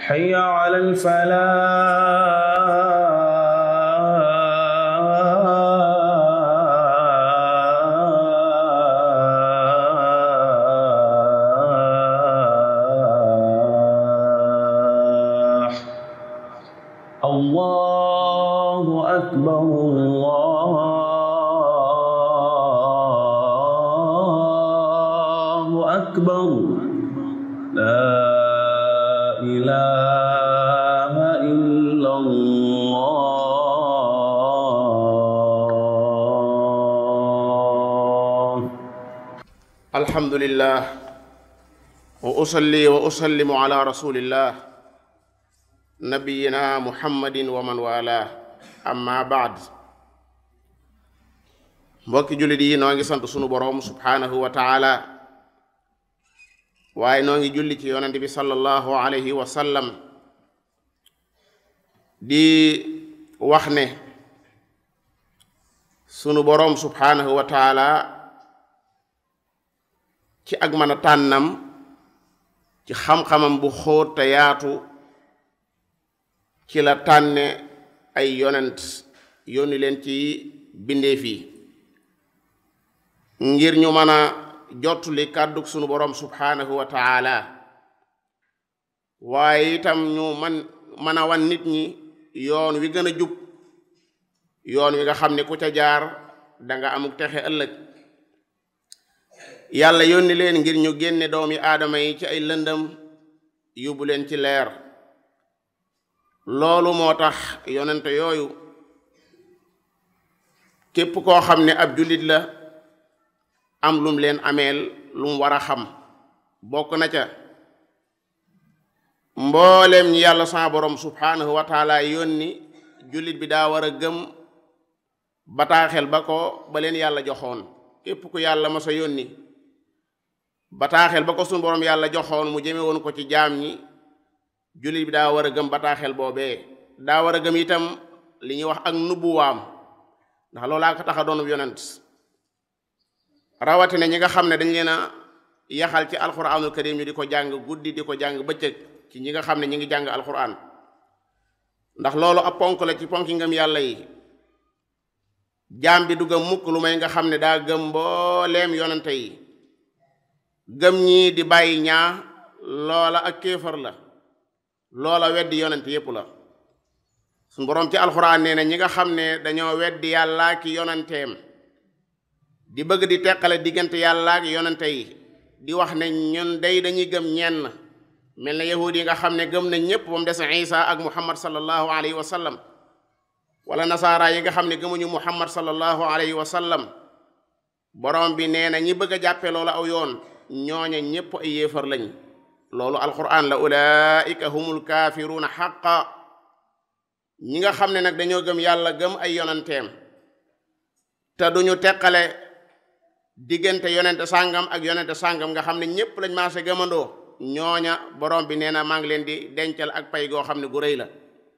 حي على الفلاح الله أكبر الله أكبر لا إله إلا الله الحمد لله واصلي واسلم على رسول الله نبينا محمد ومن والاه اما بعد mbokki jullit yi noo ngi sant sunu boroom subhaanahu wa taala waaye noo ngi julli ci yonent bi sallallahu alayhi wa sallam di wax ne sunu boroom subhaanahu wa taala ci ak mën a tànnam ci xam-xamam bu xóot te yaatu ci la tànne ay yonent yónni leen ci bindeef yi ngir ñu mën a jottuli kàddug sunu boroom subhaanahu wa taala waaye itam ñu man mën a wan nit ñi yoon wi gën a jub yoon wi nga xam ne ku ca jaar danga amuk texe ëllëg yàlla yónni leen ngir ñu génne doomi aadama yi ci ay lëndëm yóbbu leen ci leer loolu moo tax yonente yooyu képp koo xam ne ab jullit la am lum leen ameel lum war a xam bokk na ca mbooleem ñi yàlla sa borom subhaanahu wa taala yónni jullit bi daa war a gëm bataaxel ba ko ba leen yàlla joxoon képp ku yàlla ma sa yónni bataaxel ba ko sunu borom yàlla joxoon mu jëme woon ko ci jaam ñi jullit bi daa war a gëm bataaxel boobee daa war a gëm itam li ñuy wax ak nubbuwaam ndax loolaa ko tax a doon yonent rawatina ñi nga xam ne dañ leen a yaxal ci alquranul karim ñu di ko jàng guddi di ko jàng bëccëg ci ñi nga xam ne ñi ngi jàng alquran ndax loolu ab ponk la ci ponki ngëm yàlla yi jaam bi du gëm mukk lu may nga xam ne daa gëm mbooleem yonente yi gëm ñii di bàyyi ñaa loola ak kéefar la loola weddi yonente yépp la suñ boroom ci alxuraan nee na ñi nga xam ne dañoo weddi yàllaa ki yonenteem di bëgg di teqale diggante yàllaa ki yonente yi di wax ne ñun day dañuy gëm ñenn mel na yahuud yi nga xam ne gëm nañ ñépp ba mu des isa ak muhammad sallallahu alayhi wa sallam wala nasaara yi nga xam ne gëmuñu muhammad sallallahu alayhi wa sallam borom bi nee na ñi bëgg a jàppe loolu aw yoon ñooña ñépp ay yéefar lañ loolu alquran la ulaika humul kaafiruuna xaqa ñi nga xam ne nag dañoo gëm yàlla gëm ay yonanteem te duñu teqale diggante yonente sàngam ak yonente sàngam nga xam ne ñépp lañ maase gëmandoo ñooña borom bi nee na maa ngi leen di dencal ak pay goo xam ne gu rëy la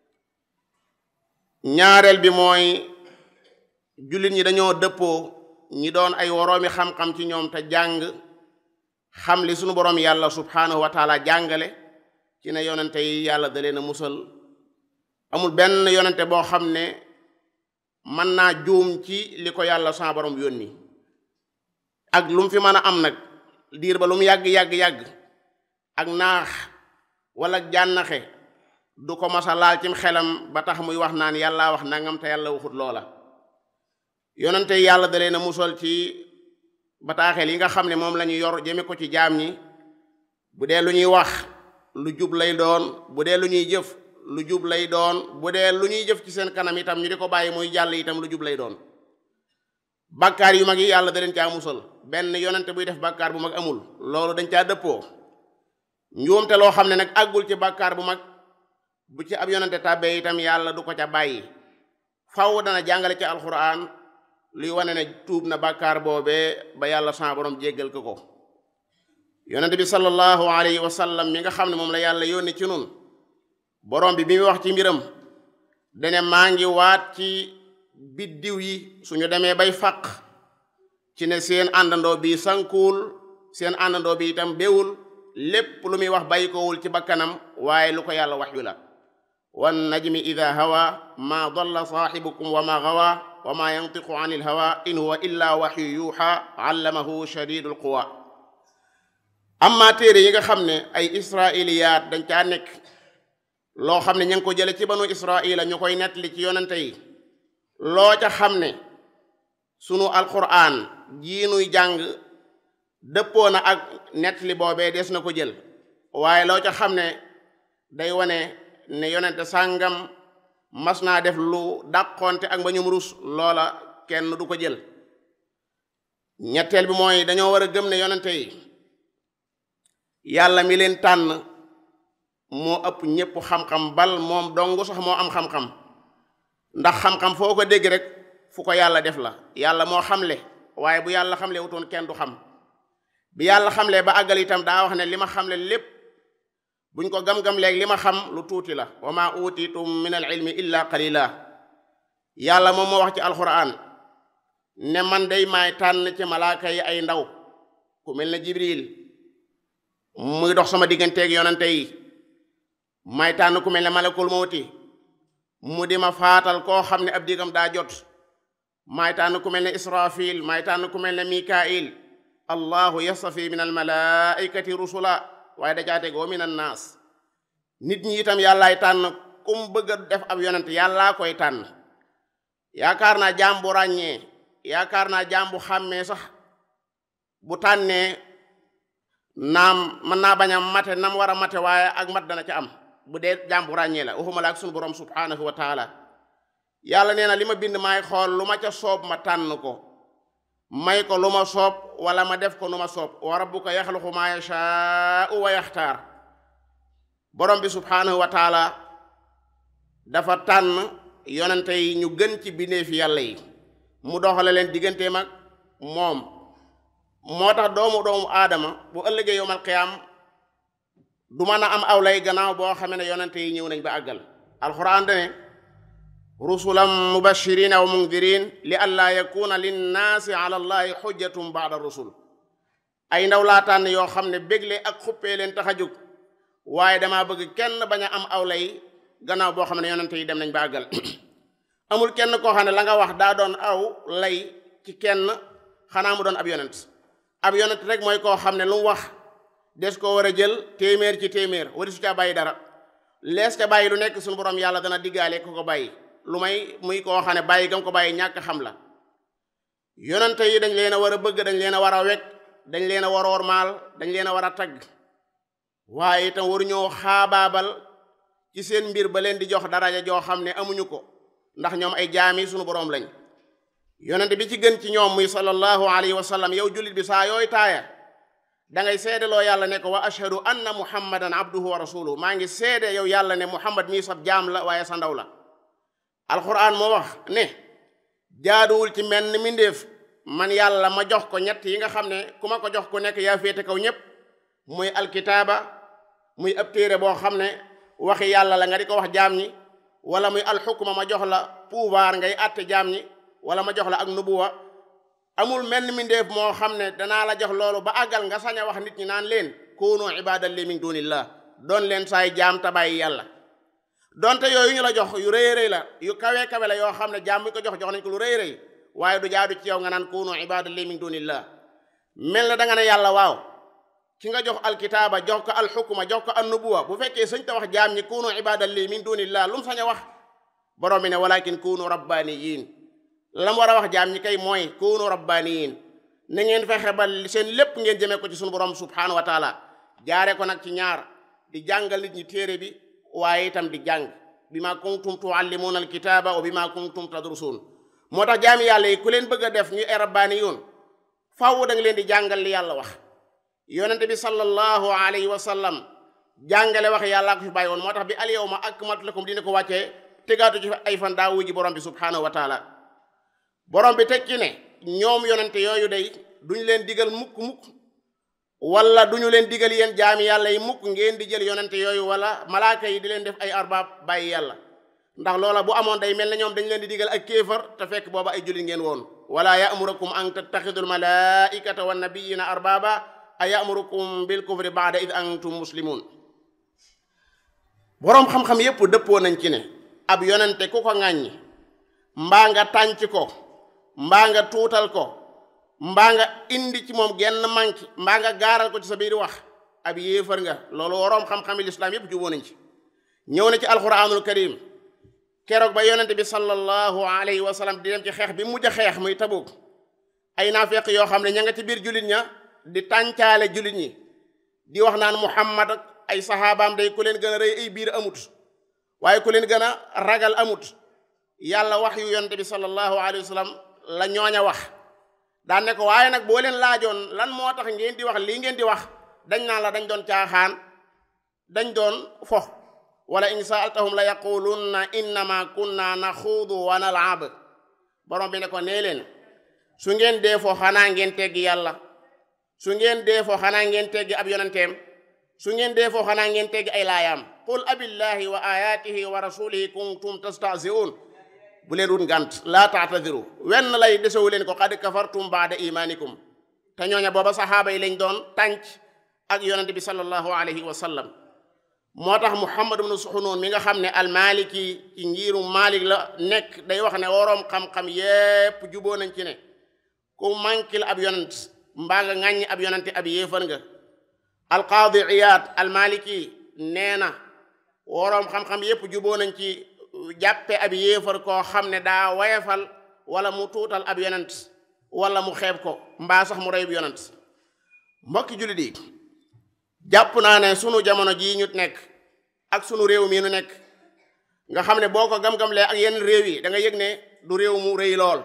ñaareel bi mooy jullit ñi dañoo dëppoo ñi doon ay woroomi xam-xam ci ñoom te jàng xam li sunu boroom yàlla subhaanahu wa taala jàngale ci ne yonente yi yàlla da leen a musal amul benn yonente boo xam ne mën naa juum ci li ko yàlla sa boroom yónni ak lu mu fi mën a am nag diir ba lu mu yàgg yàgg yàgg ak naax wala jànnaxe du ko masa laal cim xelam ba tax muy wax naan yàlla wax nangam te yàlla waxut loola yonente yi yàlla da leen a musal ci bataaxel yi nga xam ne moom la ñu yor jëme ko ci jaam ñi bu dee lu ñuy wax lu jub lay doon bu dee lu ñuy jëf lu jub lay doon bu dee lu ñuy jëf ci seen kanam itam ñu di ko bàyyi muy jàll itam lu jub lay doon bàkkaar yu mag yi yàlla da leen caa musal benn yonente buy def bàkkaar bu mag amul loolu dañ caa dëppoo njuumte loo xam ne nag àggul ci bàkkaar bu mag bu ci ab yonente tàbbee itam yàlla du ko ca bàyyi faw dana jàngale ci alxuraan luy wane ne tuub na bàkkaar boobee ba yàlla sa borom jéggal ko ko yonente bi sallallahu alayhi wa sallam mi nga xam ne moom la yàlla yónni ci nun borom bi bi mu wax ci mbiram dane maa ngi waat ci biddiw yi suñu demee bay faq ci ne seen àndandoo bi sankuwul seen àndandoo bi itam béwul lépp lu muy wax bàyyikoowul ci bakkanam waaye lu ko yàlla waxyu la wan najmi ida hawa ma dalla saaxibukum wa ma gawa wa ma yantiqu an il hawa in huwa illa waxyu yuuxa allamahu shadidul quwa amma téere yi nga xam ne ay israiliyaat dañ caa nekk loo xam ne ña ngi ko jële ci banu israila ñu koy nettali ci yonente yi loo ca xam ne sunu alquran jii nuy jàng dëppoo na ak nettali boobee des na ko jël waaye loo ca xam ne day wane ne yonente sàngam mas naa def lu dàqonte ak ba ñum rus loola kenn du ko jël ñetteel bi mooy dañoo war a gëm ne yonente yi yàlla mi leen tànn moo ëpp ñépp xam-xam bal moom dong sax moo am xam-xam ndax xam-xam foo ko dégg rek fu ko yàlla def la yàlla moo xamle waaye bu yàlla xamle wutoon kenn du xam bi yàlla xamle ba àggal itam daa wax ne li ma xamle lépp buñ ko gam-gam léegi li ma xam lu tuuti la wa ma utitum min al ilmi illa qalila yàlla moom moo wax ci alquran ne man day maay tànn ci malaaka yi ay ndaw ku mel ne jibril muy dox sama digganteeg yonante yi may tànn ku mel ne malakul mawti mu di ma faatal koo xam ne ab digam daa jot may tànn ku mel ne israfil may tànn ku mel ne mikail allahu yastafi min almalaikati rusula waaye da caa tegoo min annaas nit ñi itam yàllaay tànn kum bëgg a def ab yonent yàllaa koy tànn yaakaar naa jaam bu ràññee yaakaar naa jaam bu xàmmee sax bu tànnee naam mën naa bañ a mate nam war a mate waaye ak mat dana ca am bu dee jaam bu ràññee la waxuma la ak sunu borom subhanahu wa taala yàlla nee na li ma bind maay xool lu ma ca soob ma tànn ko may ko lu ma soob wala ma def ko nu ma soob wa rabbuka yaxluqu maa yashaa'u wa yaxtaar borom bi subhanahu wa taala dafa tànn yonente yi ñu gën ci bindeefi yàlla yi mu doxale leen digganteem ak moom moo tax doomu doomu aadama bu ëllëgee yowmal qiyaam du mën a am aw lay gannaaw boo xamee ne yonente yi ñëw nañ ba àggal alxuraan dane rusulan mubashirina wa mundirin li allaa yakuna linnaasi ala allahi xujjatum baada rusul ay ndaw laa tànn yoo xam ne bégle ak xuppee leen tax a jóg waaye damaa bëgg kenn bañ a am aw lay gannaaw boo xam ne yonente yi dem nañ ba àggal amul kenn koo xam ne la nga wax daa doon aw lay ci kenn xanaa mu doon ab yonent ab yonent rek mooy koo xam ne lu mu wax des koo war a jël téeméer ci téeméer wari su caa bàyyi dara lees ca bàyyi lu nekk suñu borom yàlla dana diggaale ko ko bàyyi lu may muy koo xam ne bàyyi gam ko bàyyi ñàkk xam la yonente yi dañ leen a war a bëgg dañ leen a war a wekk dañ leen a war a wormaal dañ leen a war a tagg waaye itam waruñoo xaabaabal ci seen mbir ba leen di jox daraja joo xam ne amuñu ko ndax ñoom ay jaami suñu boroom lañ yonente bi ci gën ci ñoom muy sallallahu alayhi wa sallam yow jullit bi saa yooy taaya da ngay seedeloo yàlla ne ko wa ashhadu anna muhammadan abduhu wa rasuluhu maa ngi seede yow yàlla ne muhammad mii sab jaam la waaye sa ndaw la alquran moo wax ne jaaduwul ci menn mindéef man yàlla ma jox ko ñett yi nga xam ne ku ma ko jox ku nekk yaa féete kaw ñépp muy alkitaaba muy ab téere boo xam ne waxi yàlla la nga di ko wax jaam ñi wala muy alxukma ma jox la pouvoir ngay àtte jaam ñi wala ma jox la ak nubuwa amul menn mindéef moo xam ne danaa la jox loolu ba àggal nga sañ a wax nit ñi naan leen kunu ibadan li min dunillah doon leen saay jaam ta bàyyi yàlla donte yooyu ñu la jox yu rëy rëy la yu kawe kawe la yoo xam ne jaam bu ko jox jox nañ ko lu rëy rëy waaye du jaadu ci yow nga naan kunu ibadan li min dunillah mel na da nga ne yàlla waaw ki nga jox alkitaaba jox ko alxukma jox ko annubuwa bu fekkee sëñ ta wax jaam ñi kunu ibadan li min dunillah lu mu sañ a wax borom bi ne walakin kunu rabbaniyin la mu war a wax jaam ñi kay mooy kunu rabbaniyin na ngeen fexe ba seen lépp ngeen jëmee ko ci sunu borom subhanahu wa taala jaare ko nag ci ñaar di jàngal nit ñi téere bi waaye itam di jàng bi ma kuntum tuallimuuna alkitaaba wa bi ma kuntum tadrusuun moo tax jaami yàlla yi ku leen bëgg a def ñu ay rabbaaniyuun faaw da nga leen di jàngal li yàlla wax yonente bi sallallahu alayhi wa sallam jàngale wax yàllaa ko fi bàyyi woon moo tax bi al yawma akmaltu lakum dina ko wàccee tegaatu ci ay fan daa wuji borom bi subhanahu wa taala borom bi tekki ne ñoom yonente yooyu day duñ leen digal mukk mukk wala duñu leen digal yéen jaami yàlla yi mukk ngeen di jël yonente yooyu wala malaaka yi di leen def ay arbaab bàyyi yàlla ndax loola bu amoon day mel ne ñoom dañ leen di digal ak kéefar te fekk booba ay jullit ngeen woon wala ya'murukum an tattaxidul malaikata wan nabiyina arbaba a ya'murukum bil kufri ba'da id antum muslimun boroom xam-xam yépp dëppoo nañ ci ne ab yonente ku ko ŋàññi mbaa nga tànc ko mbaa nga tuutal ko mbaa nga indi ci moom genn manki mbaa nga gaaral ko ci sa biir wax ab yéefar nga loolu woroom xam-xami lislaam yépp juboo nañ ci ñëw na ci alquranul karim keroog ba yonente bi sallallahu alayhi wa sallam di dem ci xeex bi mujj a xeex muy Tabuk ay naafeq yoo xam ne ña nga ci biir jullit ña di tàncaale jullit ñi di wax naan muhammad ak ay saxaabaam day ku leen gën a rëy ay biir amut waaye ku leen gën a ragal amut yàlla wax yu yonente bi sallallahu alayhi wa sallam la ñooña wax daan ne ko waaye nag boo leen laajoon lan moo tax ngeen di wax lii ngeen di wax dañ naan la dañ doon caaxaan dañ doon fo wala in saaltahum la yaqulunna innama kunna naxuudu wa nalab borom bi ne ko nee leen su ngeen dee foo xanaa ngeen teggi yàlla su ngeen dee foo xanaa ngeen teggi ab yonenteem su ngeen dee foo xanaa ngeen teggi ay laayaam qul abillahi wa ayatihi wa rasulihi kuntum tastahzi'un bu leen wut ngant laa taatadiru wenn lay desewu leen ko qad kafartum baada imanikum te ñooña booba saxaaba yi lañ doon tànc ak yonente bi sallallahu alayhi wa sallam moo tax muhammad ibnu suxunoon mi nga xam ne almaliki ci ngirum malik la nekk day wax ne woroom xam-xam yépp juboo nañ ci ne ku mankil ab yonent mbaa nga ŋàññi ab yonente ab yéefar nga alqaadi iyaad almaliki nee na woroom xam-xam yépp juboo nañ ci jàppe ab yéefar koo xam ne daa wayefal wala mu tuutal ab yonent wala mu xeeb ko mbaa sax mu reyub yonent mbokki jullit yi jàpp naa ne sunu jamono jii ñu nekk ak sunu réew mii nu nekk nga xam ne boo ko gam-gamlee ak yeneen réew yi da nga yëg ne du réew mu rëy lool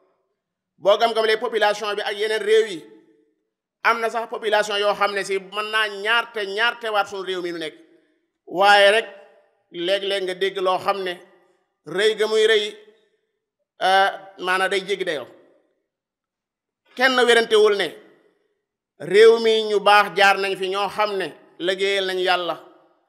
boo gam-gamlee population bi ak yeneen réew yi am na sax population yoo xam ne si mën naa ñaarte ñaarte waat sunu réew mi nu nekk waaye rek léeg-léeg nga dégg loo xam ne rëy ga muy rëy maanaam day jéggi dayoo kenn werantewul ne réew mi ñu baax jaar nañ fi ñoo xam ne liggéeyal nañ yàlla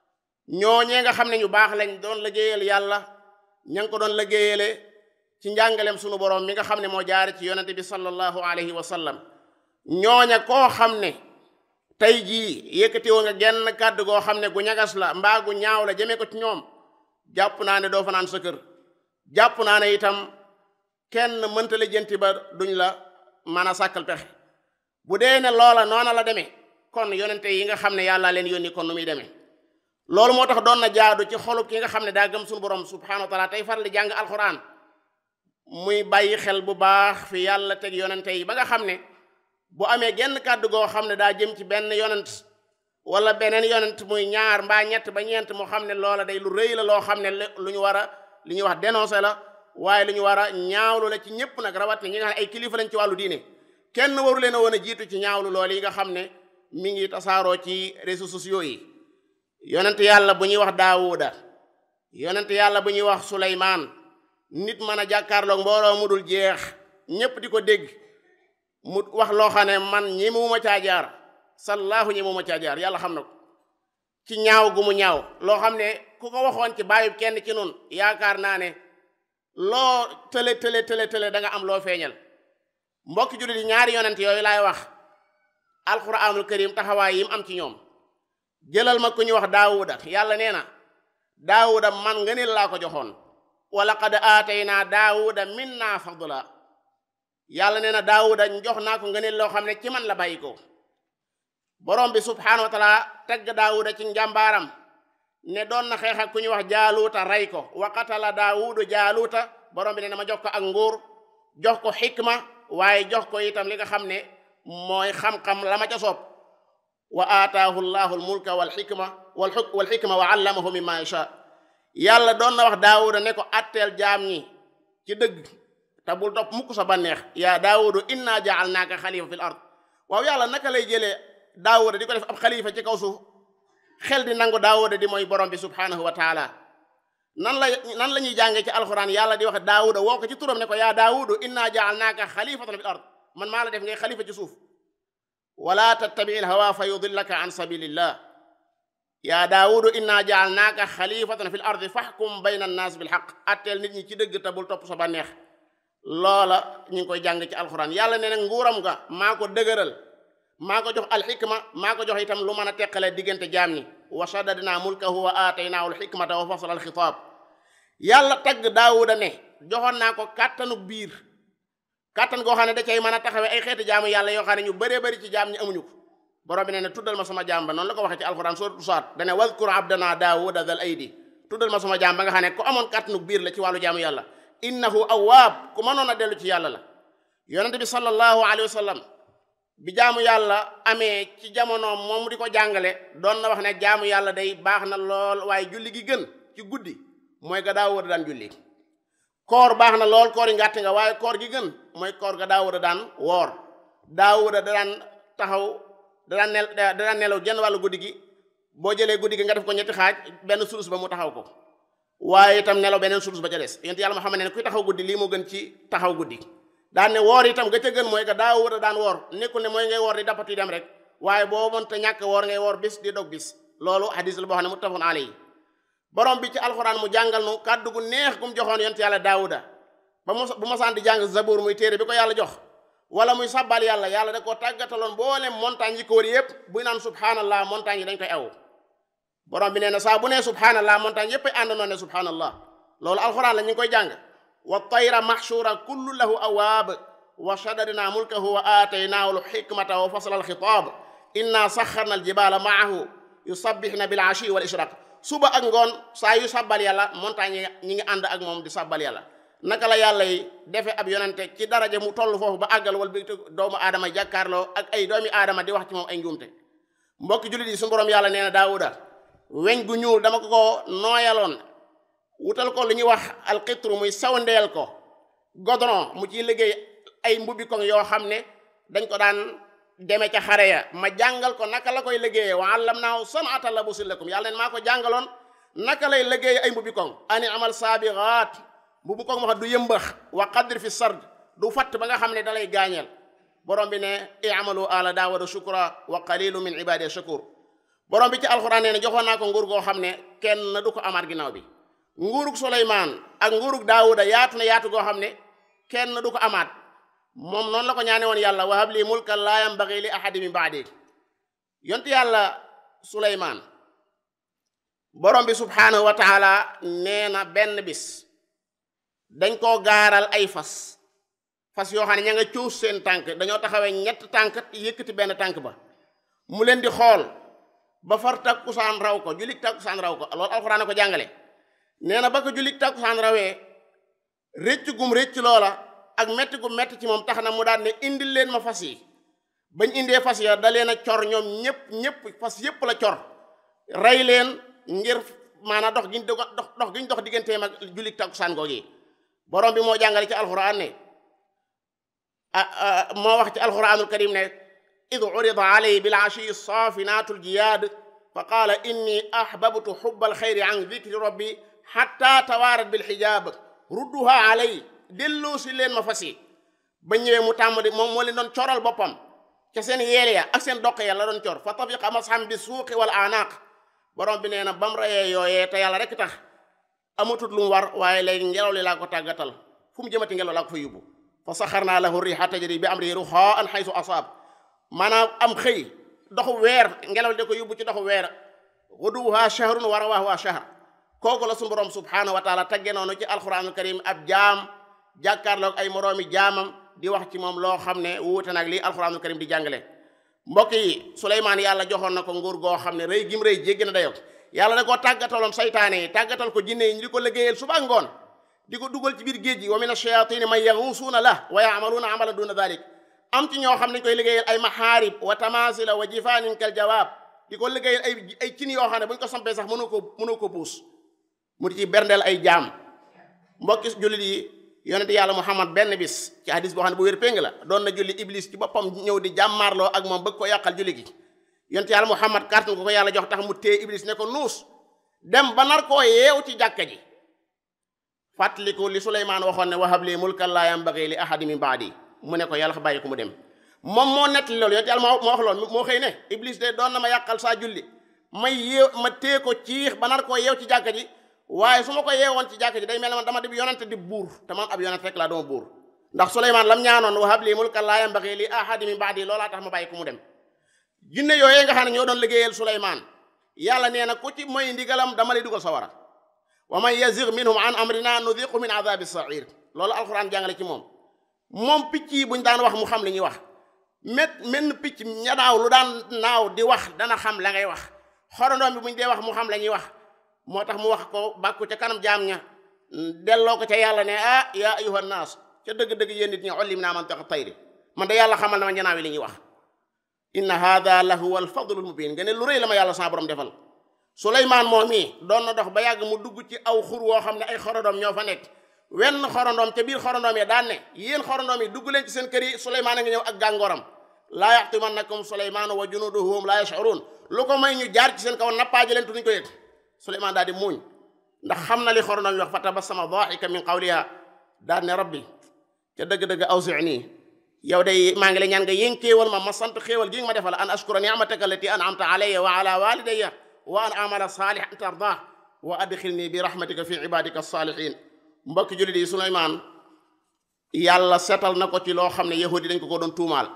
ñoo ñee nga xam ne ñu baax lañ doon liggéeyal yàlla ña ngi ko doon liggéeyale ci njàngaleem sunu borom mi nga xam ne moo jaare ci yonente bi sallallahu alayhi wa sallam ñooña koo xam ne tey jii yëkkati woon nga genn kàddu goo xam ne gu ñagas la mbaa gu ñaaw la jëmee ko ci ñoom jàpp naa ne doo fa naan sa kër jàpp naa ne itam kenn mënta la jënti ba duñ la mën a sàkkal pexe bu dee ne loola noona la demee kon yonente yi nga xam ne yàlla leen yónni kon nu muy demee loolu moo tax doon na jaadu ci xolub ki nga xam ne daa gëm suñu borom subhanahu wa taala tey faral di jàng alxuraan muy bàyyi xel bu baax fi yàlla teg yonente yi ba nga xam ne bu amee genn kàddu goo xam ne daa jëm ci benn yonent wala beneen yonent muy ñaar mbaa ñett ba ñeent moo xam ne loola day lu rëy la loo xam ne lu ñu war a li ñuy wax dénoncé la waaye lu ñu war a ñaawlu la ci ñëpp nag rawat ne ñi nga xam ne ay kilifa lañ ci wàllu diine kenn waru leen a woon a jiitu ci ñaawlu loolu yi nga xam ne mi ngi tasaaroo ci réseaux sociaux yi yonent yàlla bu ñuy wax daawuda yonent yàlla bu ñuy wax suleymaan nit mën a jàkkaarloog mbooloo mu dul jeex ñépp di ko dégg mu wax loo xam ne man ñi mu ma caa jaar sallaahu ñi mu ma caa jaar yàlla xam na ko ci ñaaw gu mu ñaaw loo xam ne ku ko waxoon ci bàyyub kenn ci nun yaakaar naa ne loo tële tële tële tële da nga am loo feeñal mbokki jullit yi ñaari yonent yooyu laay wax alquranul karim taxawaay yi mu am ci ñoom jëlal ma ku ñu wax daawuda yàlla nee na daawuda man nga ne laa ko joxoon wa laqad aataynaa daawuda minna fadla yàlla nee na daawuda jox naa ko nga ne loo xam ne ci man la bàyyi ko borom bi subhanahu wa taala tegg daawuda ci njàmbaaram ne doon na xeex ak ku ñu wax jaaluuta rey ko wa qatala daawudu jaaluuta borom bi ne na ma jox ko ak nguur jox ko xikma waaye jox ko itam li nga xam ne mooy xam-xam la ma ca soob wa aataahu llahu almulka wal xikma wal wal xikma wa allamahu mimma yasha yàlla doon na wax daawuda ne ko atteel jaam ñi ci dëgg te bul topp mukk sa banneex yaa daawudu inna jaalnaaka xalifa fil ard waaw yàlla naka lay jëlee daawuda di ko def ab xalifa ci kaw suuf xel di nangu daawuda di mooy borom bi subhanahu wa taala nan la nan la ñuy jàngee ci alxuraan yàlla di wax daawuda woo ko ci turam ne ko yaa daawudu inna jaalnaaka xalifatan fil ard man maa la def ngay xalifa ci suuf wala tattabi alhawa fa yudillaka an sabilillah yaa daawudu inna jaalnaaka xalifatan fil ardi faxkum bayna annaas bil xaq atteel nit ñi ci dëgg te bul topp sa bànneex loola ñu ngi koy jàng ci alxuraan yàlla ne nag nguuram nga maa ko dëgëral maa ko jox alxikma maa ko jox itam lu mën a teqale diggante jaam ñi wa shaddadna mulkahu wa aataynaahu alxikmata wa fasla alxitaab yàlla tagg daawuda ne joxoon naa ko kàttanu biir kàttan goo xam ne da cay mën a taxawee ay xeeti jaamu yàlla yoo xam ne ñu bëree bëri ci jaam ñi amuñu ko borom bi ne ne tuddal ma sama jaam ba noonu la ko waxee ci alquran suratu saat dane wadkur abdana daawuda dal aydi tuddal ma sama jaam ba nga xam ne ku amoon kàttanu biir la ci wàllu jaamu yàlla innahu awaab ku mënoon a dellu ci yàlla la yonente bi sallallahu alayhi wa sallam bi jaamu yàlla amee ci jamonoom moom mu di ko jàngale doon na wax ne jaamu yàlla day baax na lool waaye julli gi gën ci guddi mooy ga daa war a daan julli koor baax na lool koor yi ngàtt nga waaye koor gi gën mooy koor ga daa war a daan woor daa war a daan taxaw da daan nel da daan nelaw genn wàllu guddi gi boo jëlee guddi gi nga def ko ñetti xaaj benn sulus ba mu taxaw ko waaye itam nelaw beneen sulus ba ca des yonent yàlla Muhammad ne kuy taxaw guddi lii moo gën ci taxaw guddi daan ne woor itam ga ca gën mooy que daa war a daan woor nekkul ne mooy ngay woor di dappati dem rek waaye boo mënta ñàkk woor ngay woor bis di dog bis loolu hadis la boo xam ne muttafaqun alayhi borom bi ci alxuraan mu jàngal nu kàddu gu neex gu mu joxoon yonent yàlla daawuda ba mu bu masaan di jàng zabour muy téere bi ko yàlla jox wala muy sabbal yàlla yàlla da koo tàggataloon boole montagne yi ko wër yépp buy naan subhanallah montagne yi dañ koy aw borom bi nee na saa bu nee subhanallah montagne yépp ay àndandoo ne subhanallah loolu alxuraan la ñu ngi koy jàng wa tayra mahshura kullu lahu awaab wa shaddadna mulkahu wa aataynaahu alxikmata wa fasla alxitaab inna saxarna aljibaala maahu yusabbixna bil ashi wal ishraq suba ak ngoon saa yu sabbal yàlla montagne yi ñi ngi ànd ak moom di sabbal yàlla naka la yàlla yi defe ab yonente ci daraja mu toll foofu ba àggal wal bi doomu aadama jàkkaarloo ak ay doomi aadama di wax ci moom ay njuumte mbokki jullit yi su borom yàlla nee na daawuda weñ gu ñuul dama ko ko nooyaloon wutal ko lu ñuy wax alxitru muy sawndeel ko godron mu ciy liggéey ay mbubbi koŋ yoo xam ne dañ ko daan deme ca xare ya ma jàngal ko naka la koy liggéeyee wa allamnaahu san'ata labusin lakum yàlla neen maa ko jàngaloon naka lay liggéeyee ay mbubbi koŋ ani amal saabiraat mbubbi koŋ ma xam du yëmbax wa qadr fi sard du fatt ba nga xam ne da lay gaañeel borom bi ne i'malu ala daawuda shukra wa qalilu min ibadi shakur borom bi ci alxuraan nee na joxoon naa ko nguur goo xam ne kenn du ko amaat ginnaaw bi nguurug Suleymaan ak nguurug Daawuda yaatu na yaatu goo xam ne kenn du ko amaat moom noonu la ko ñaane woon yàlla wahab li mulkan laa yambagi li ahadi min baadi yontu yàlla Suleymaan borom bi subhaanahu wa taala nee na benn bis dañ koo gaaral ay fas fas yoo xam ne ña nga cuus seen tànk dañoo taxawee ñett tànk yëkkati benn tànk ba mu leen di xool ba far takkusaan raw ko julik takkusaan raw ko loolu alxuraan ko jàngale nee na ba ko julik takkusaan rawee rëcc gum rëcc loola ak metti gum metti ci moom tax na mu daal ne indil leen ma fas yi bañ indee fas ya da leen a cor ñoom ñépp ñépp fas yépp la cor rey leen ngir maanaam dox giñ dox dox giñ dox digganteem ak julik takkusaan googi borom bi moo jàngale ci alxuraan ne moo wax ci alxuraanul karim ne id urida alayhi bil ashi saafinaatu ljiyaad fa qaala inni ahbabtu xubba alxayri an dikri rabbi xatta tawaarat bilxijaab rudduha alay delloo si leen ma fas yi ba ñëwee mu tàmm di moom moo leen doon coral boppam ca seen yeel ya ak seen doq ya la doon cor fa tafiqa masxam bi suuqi wal anaaq borom bi nee na ba mu reyee yooyee te yàlla rek tax amatut lu mu war waaye léegi ngelaw li laa ko tàggatal fu mu jëmati ngelaw laa ko fa yóbbu fa saxarnaa lahu riixa tajri bi amrihi ruxaan xaysu asaab maanaam am xëy doxu weer ngelaw li da ko yóbbu ci doxu weer guduwuha shahrun wa rawaahuha shahr kooku la suñu borom subhaanahu wa taala tagge noonu ci alquranul karim ab jaam jàkkaarloog ay moroomi jaamam di wax ci moom loo xam ne wuute nag lii alquranul karim di jàngale mbokk yi Suleymaan yàlla joxoon na ko nguur goo xam ne rëy gim rëy jéggi na dayo yàlla da koo tàggataloon saytaane yi tàggatal ko jinne yi ñu di ko liggéeyal suba ngoon di ko dugal ci biir géej gi wa min ash-shayaatini man yaxuusuuna la wa yaamaluuna amalan duna dalik am ci ñoo xam ne koy liggéeyal ay maxaarib wa tamaasila wa jifaanin kal jawaab di ko liggéeyal ay ay cin yoo xam ne bu ñu ko sampee sax mënoo ko mënoo ko puus mu di ci berndeel ay jaam mbokki jullit yi yonente yàlla muhammad benn bis ci hadis boo xam ne bu wér péng la doon na julli iblis ci boppam ñëw di jàmmaarloo ak moom bëgg ko yàqal julli gi yonente yàlla muhammad kàttan ko ko yàlla jox tax mu téye iblis ne ko nuus dem ba nar koo yeew ci jàkka ji fàttaliku li suleymaan waxoon ne wahab li mulkan laa yambagi li ahadi min baadi mu ne ko yàlla bàyyi ko mu dem moom moo nettali loolu yonente yàlla moo wax loolu moo xëy ne iblis de doon na ma yàqal saa julli may yeew ma téye ko ciix ba nar koo yeew ci jàkka ji waaye su ma ko yeewoon ci jàkka ji day mel ne man dama di yonente di buur te man ab yonente rek laa dooma buur ndax suleymaan lam ñaanoon wahab li mulkan laa yambagi li ahadi min baadi loolaa tax ma bàyyi ko mu dem jinne yooyee nga xam ne ñoo doon liggéeyal suleymaan yàlla nee na ku ci mooy ndigalam dama lay dugal sawara wa man yazig minhum an amrina nudiqu min adabi sair loolu alquran jàngale ci moom moom picc yi buñ daan wax mu xam li ñuy wax met menn picc ñanaaw lu daan naaw di wax dana xam la ngay wax xorondoom bi buñ dee wax mu xam la ñuy wax moo tax mu wax ko bàkku ca kanam jaam ña delloo ko ca yàlla ne ah yaa ayuha naas ca dëgg-dëgg yéen nit ñi ollim naa man tax tayri man de yàlla xamal na ma ñanaaw yi li ñuy wax inna hada la huwa alfadlu almubin nga ne lu rëy la ma yàlla sa borom defal suleymaan moom mii doon na dox ba yàgg mu dugg ci aw xur woo xam ne ay xorondoom ñoo fa nekk wenn xorondoom ca biir xorondoom yi daan ne yéen xorondoom yi dugg leen ci seen kër yi suleymaan a ngi ñëw ak gàngooram laa yaxtimannakum suleymaanu wa junuduhu hum laa yash'uruun lu ko may ñu jaar ci seen kaw nappaaji leen tuduñ ko yëg suleymaan daal di muuñ ndax xam na li xorondoom yi wax fa tabassama daahika min qawliha daal ne rabbi ca dëgg-dëgg awzi'nii yow day maa ngi la ñaan nga yénkeewal ma ma sant xéewal gi nga ma defal an ashkura ni'mataka allati an'amta alayya wa ala walidayya wa an amala salihan tardah wa adxilni bi rahmatika fi ibadika salihin mbokki jullit yi suleymaan yàlla setal na ko ci loo xam ne yahudi dañ ko ko doon tuumaal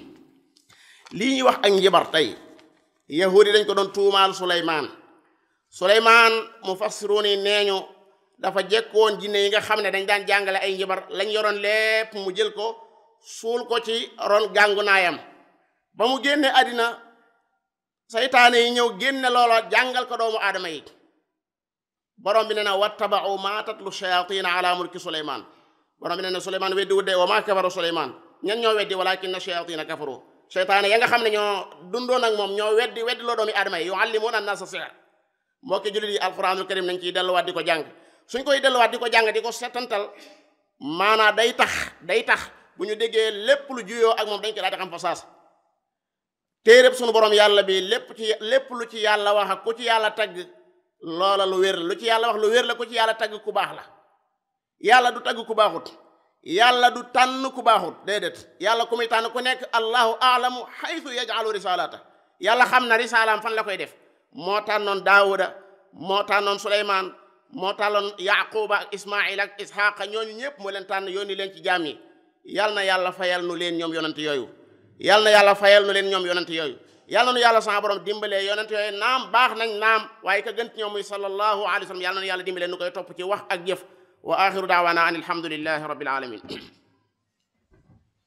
lii ñuy wax ak njibar tey yahudi dañ ko doon tuumaal suleymaan suleymaan mufassiruun yi nee ñu dafa jekkoon jinne yi nga xam ne dañ daan jàngale ay njibar lañ yoroon lépp mu jël ko suul ko ci ron gàngu naayam ba mu génne àddina saytaane yi ñëw génne loola jàngal ko doomu aadama yi borom bi ne na wattabau ma tatlu shayatina ala mulki suleyman borom bi ne na suleyman weddi wudde wa ma kafara suleyman ñan ñoo weddi walakinna shayatina kafaru seytaane ya nga xam ne ñoo dundoon ak moom ñoo weddi weddi loo doomi aadama yi yuallimuna annasa sihr mbokki jullit yi alquranul karim nañ ciy delluwaat di ko jàng suñ koy delluwaat di ko jàng di ko setantal maanaa day tax day tax bu ñu déggee lépp lu juyoo ak moom dañ ko daal di xam fa saas téeréb sunu borom yàlla bi lépp ci lépp lu ci yàlla wax ak ku ci yàlla tagg loola lu wér la lu ci yàlla wax lu wér la ku ci yàlla tagg ku baax la yàlla du tagg ku baaxut yàlla du tànn ku baaxut déedéet yàlla ku muy tànn ku nekk allahu aalamu xaytu yajalu risalata yàlla xam na risalaam fan la koy def moo tànnoon daawuda moo tànnoon suleymaan moo tànnoon yaquba ak ismail ak isxaqa ñooñu ñëpp moo leen tànn yónni leen ci jaam yi yal na yàlla fayal nu leen ñoom yonent yooyu yal na yàlla fayal nu leen ñoom yonent yooyu yal na nu yàlla sama borom dimbalee yonent yooyu naam baax nañ naam waaye ka gën ci ñoom muy sallallahu alayhi wa sallam yal na nu yàlla dimbalee nu koy topp ci wax ak jëf wa axiru daawaana an alhamdulillahi rabbil alamin